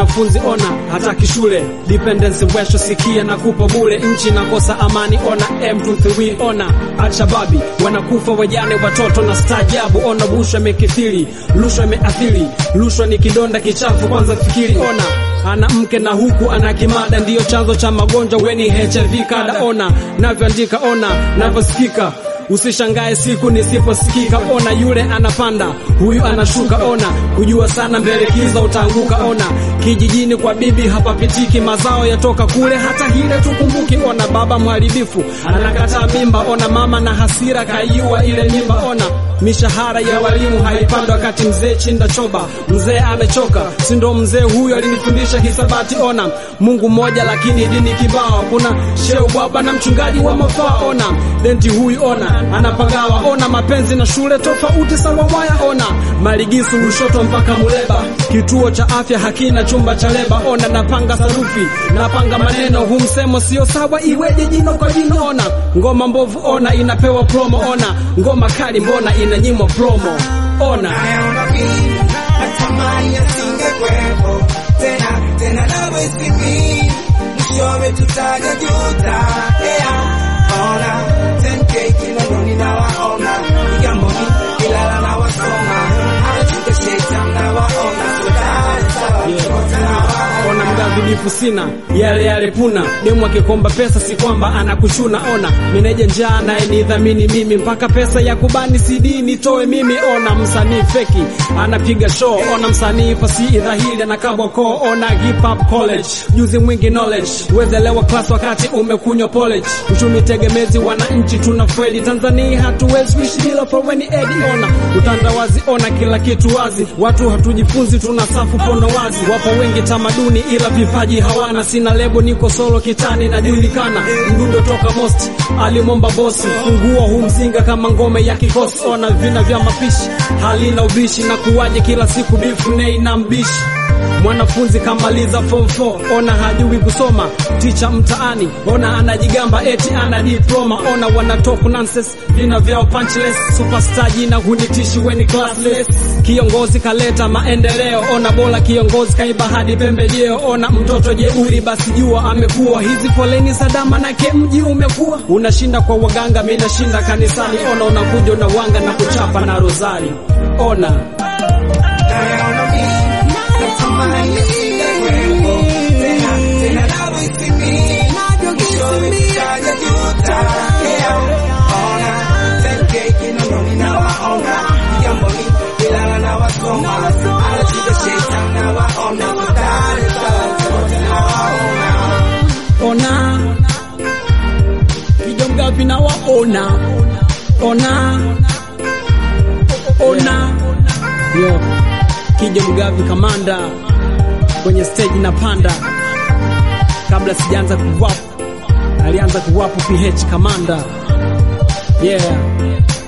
mwanafunzi ona hataki shule dependence wesho sikia na kupa bule nchi nakosa amani ona M23 ona Alshababi wanakufa wajane watoto na staajabu ona bushwa imekithiri rushwa imeathiri rushwa ni kidonda kichafu kwanza fikiri ona ana mke na huku ana kimada ndiyo chanzo cha magonjwa weni HIV kada ona navyoandika ona navyosikika Usishangae siku nisiposikika, ona yule anapanda, huyu anashuka, ona kujua sana mbele kiza utaanguka, ona kijijini kwa bibi hapapitiki, mazao yatoka kule, hata hile tukumbuki, ona baba mharibifu anakataa mimba, ona mama na hasira kaiua ile mimba, ona mishahara ya walimu haipandi wakati mzee chinda choba, mzee amechoka, si ndo mzee huyu alinifundisha hisabati, ona Mungu mmoja lakini dini kibao, kuna sheu baba na mchungaji wa mafaa, ona denti huyu, ona anapagawa, ona mapenzi na shule tofauti sawa waya, ona maligisu Lushoto mpaka Muleba, kituo cha afya hakina chumba cha leba, ona napanga sarufi, napanga maneno, hu msemo sio sawa, iweje jino kwa jino, ona ngoma mbovu, ona inapewa promo, ona ngoma kali, mbona inanyimwa promo, ona nayaona mimi natamani yasingekuwepo tena tena, nawe si mimi, mwishowe tutaja juta. Yeah, ona 10k Kinondoni nawaona, Kigamboni Ilala nawasoma, Achuka Shaitan nawaona, so Dar es Salaam wote nawaona. ona mgadhibifu sina yale yale puna demu akikomba pesa si kwamba anakuchuna ona meneja njaa naye nidhamini mimi mpaka pesa ya kubani CD nitoe mimi ona msanii feki anapiga show ona msanii fasihi dhahiri anakabwa koo ona hip hop college juzi mwingi knowledge wezelewa class wakati umekunywa college uchumi tegemezi wananchi tuna kweli Tanzania hatuwezi kuishi bila foreign aid ona utandawazi ona kila kitu wazi watu hatujifunzi tuna safu pono wazi wapo wengi tamaduni ila vipaji hawana sina lebo niko solo kitani najulikana mdundo toka most alimomba bosi fungua humzinga kama ngome ya kikosi ona vina vya mapishi halina ubishi na kuwaje kila siku bifu nei na mbishi mwanafunzi kamaliza form 4 ona hajui kusoma ticha mtaani ona anajigamba eti ana diploma ona wana talk nonsense vina vyao punchless superstar jina hunitishi weni classless kiongozi kaleta maendeleo ona bora kiongozi kaiba hadi pembejeo ona mtoto jeuri basi jua amekuwa hizi foleni sadama nake mji umekuwa unashinda kwa waganga mimi nashinda kanisani ona unakuja unawanga na kuchapa na rozari ona nayaona mimi natamani yasingekuwepo tena tena, nawe si mimi, mwishowe tutaja juta. Yeah, ona 10k Kinondoni nawaona, Kigamboni Ilala nawasoma, Achuka Shaitan nawaona, so Dar es Salaam wote nawaona. ona kijomgapi na waona ona ona yo kija mgavi kamanda kwenye stage na panda kabla sijaanza kuwapu alianza kuwapu ph kamanda yeah